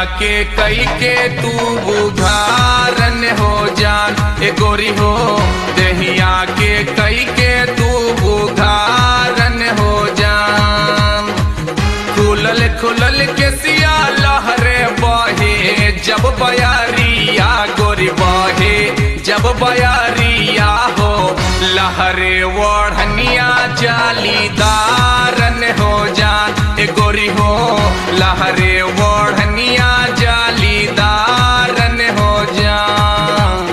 के कई के तू बुधारन हो जान ए गोरी हो दहिया के कई के तू बुधारन हो जान खुलल खुलल के सिया लहरे बहे जब बयारिया गोरी बहे जब बयारिया हो लहरे ओढ़निया जालीदारन हो जान ए गोरी हो लहरे ओढ़निया जालीदारन हो जान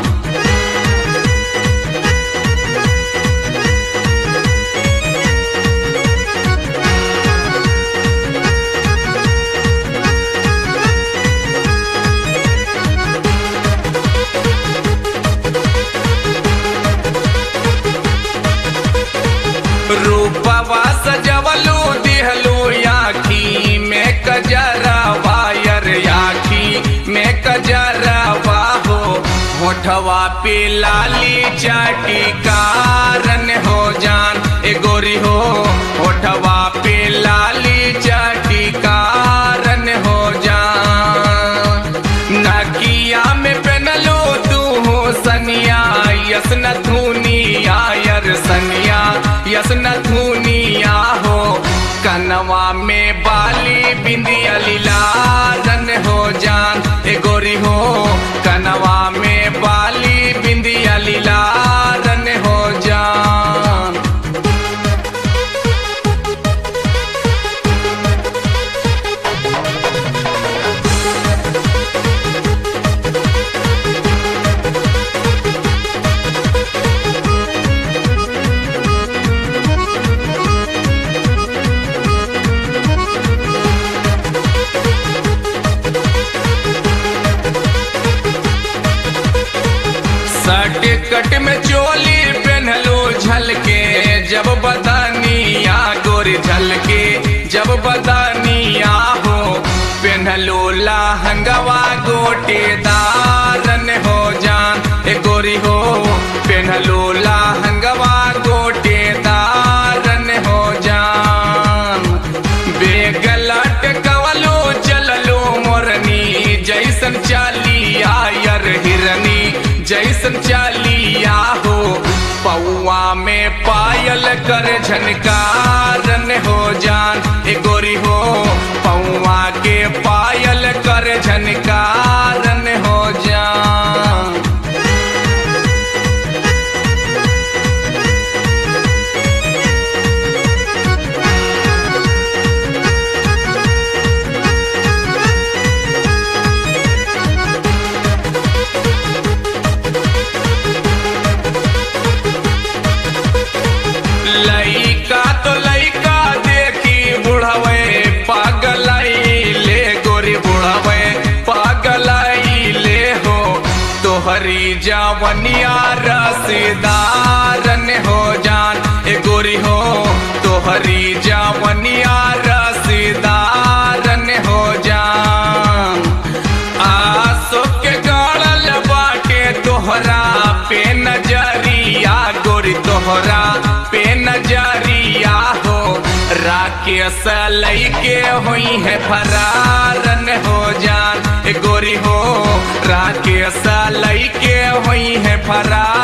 रूपवा सजवलू दिहलू आखी में कजरा वायर आखी में कजरा हो होठवा पे लाली चाटी कारण हो जान ए गोरी हो होठवा पे लाली चाटी कारण हो जान नकिया में पहनलो तू हो सनिया यस न धुनिया यर सनिया यस न धुनिया हो कनवा में बाली बिंदिया लीलारन हो जान ए गोरी हो कनवा में बाली बिंदिया लीलारन हो जान सट कट में चोली पहनलो झलके जब बदानिया गोरी झलके जब बदानिया हो पहनलो लहंगवा गोटेदारन हो जान ए गोरी हो पहनलो लहंगवा गोटेदारन हो जान बेगलट कवलो चललो मोरनी जैसन चालिया यर हिरनी जैसन चालिया हो पौआ में पायल कर झनकारन हो जान ए गोरी हो पौआ के पायल कर झनकारन हो जान लइका तो लइका देखी बुढ़वे पागलाई ले गोरी बुढ़वे पागलाई ले हो तोहरी जावनिया रसीदारन हो जान ए गोरी हो तोहरी जावनिया रसीदारन हो जान आसो के गाड़ल बाटे तोहरा पे नजरिया गोरी तोहरा पे नजरिया हो राकेश लैके हुई है फरारन हो जान ए गोरी हो राकेश लैके हुई है फरार